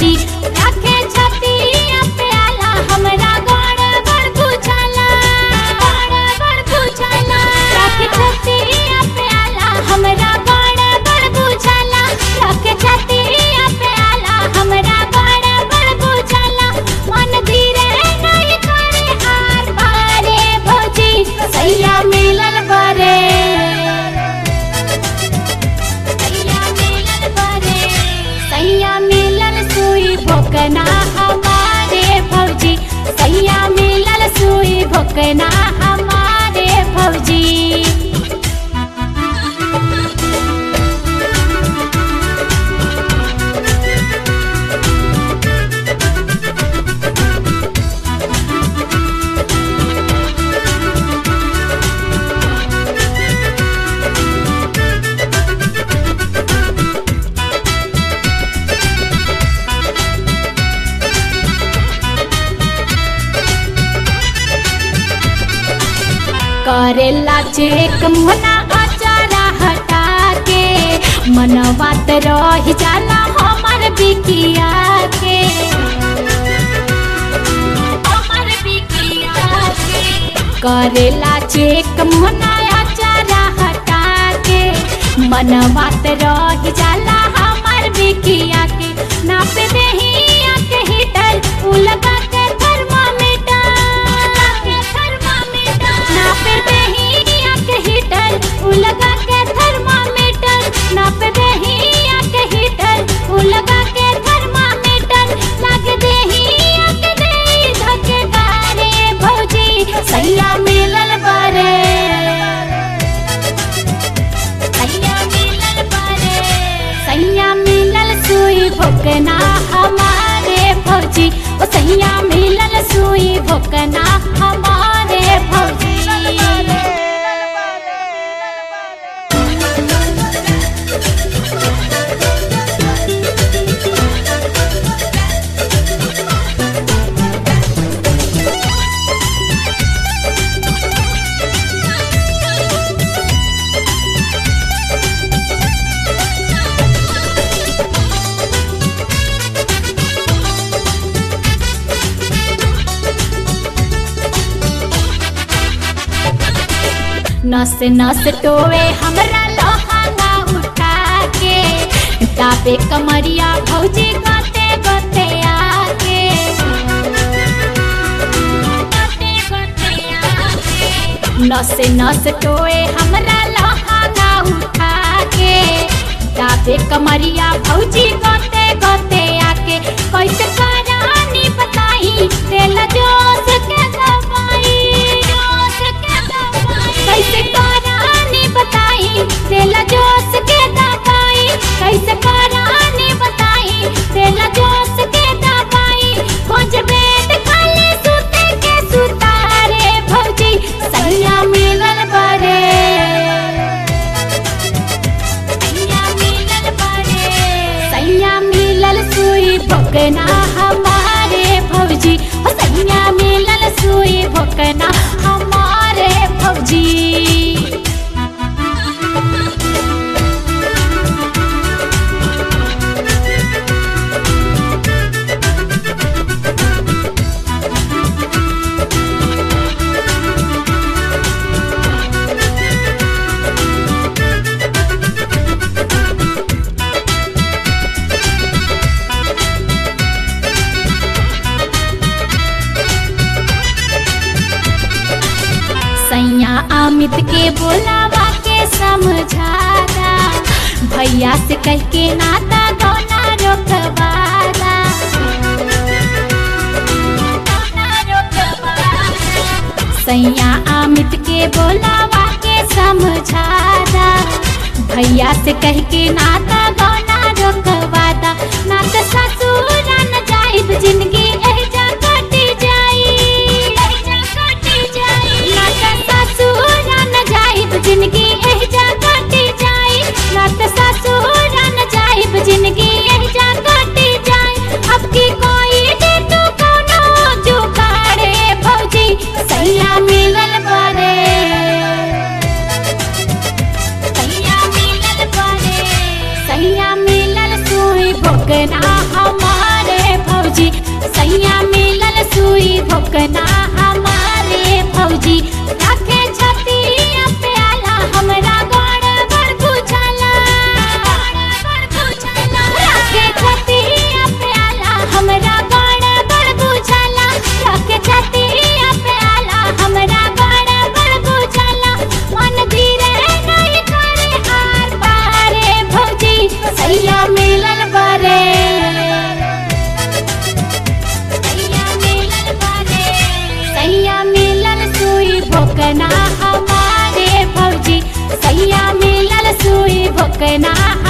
भौजी राखे छतिया पे आला हमरा गड़बड़ बुझाला गड़बड़ बुझाला राखे छतिया पे आला हमरा गड़बड़ बुझाला राखे छतिया पे आला हमरा गड़बड़ बुझाला मन धीरे नहीं करे आर बारे भौजी सैया मिलल बारे सैया मिलल बारे सैया मिलल सुई भोकना हमारे भौजी सैया मिलल सुई भोकना हमारे भौजी करेला चेक मना अचारा हटा के मनवा त रह जाला हमर बिकिया के हमर बिकिया के करेला चेक मना अचारा हटा के मनवा त रह जाला हमर बिकिया के नाप देहिया के हीटर उ लगा के थर्मामीटर थर्मामीटर नाप देहिया के हीटर उ लगा के थर्मामीटर नाप देहिया के हीटर उ लगा के थर्मामीटर लग देहिया के देई धके गारे भौजी सैया मिलल बारे सैया मिलल बारे सैया मिलल सुई भोकना हमारे भौजी ओ सैया मिलल सुई भोकना हमारे भौजी नस नस टोवे हमरा लहंगा उठा के तापे कमरिया भौजी गते गते आके गते गते आके नस नस टोए हमरा लहंगा उठा के तापे कमरिया भौजी गते गते आके कैसे करानी बताई तेल जोश के दवाई जोश के दवाई कैसे करानी बताई तेल जोश के दवाई कैसे करानी बताई तेल जोश के दवाई खोज बेड खाली सुते के सुतारे भौजी सैया मिलल बारे सैया मिलल बारे सैया मिलल सुई भोकना हमारे भौजी ओ सैया मिलल सुई भोकना हमारे भौजी सैया अमित के बोलावा के समझादा भैया से कह के नाता गौना रोकवाला गौना रोकवाला। सैया अमित के बोलावा के समझादा भैया से कह के नाता गौना रोकवादा नाता ससुर न जाइब जिंदगी एजा कटी जाई एजा कटी जाई नाता ससुर न जाइब जिंदगी एजा कटी जाई नाता ससुर न जाइब जिंदगी एजा कटी जाई अब की कोई दे तू कोनो जुगाड़े भौजी सैया मिलल बारे सैया मिलल बारे सैया मिलल सुई भोगना हमारे भोकना हमारे भौजी रखे छतिया पे आला हमरा गड़बड़ बुझाला रखे छतिया पे आला हमरा गड़बड़ बुझाला रखे छतिया पे आला हमरा गड़बड़ बुझाला मन धीरे नहीं करे आर पारे भौजी सैया मिलल बारे सैया मिलल बारे सैया मिलल सुई भोकना हमारे भौजी सैया मिलल सुई भोकना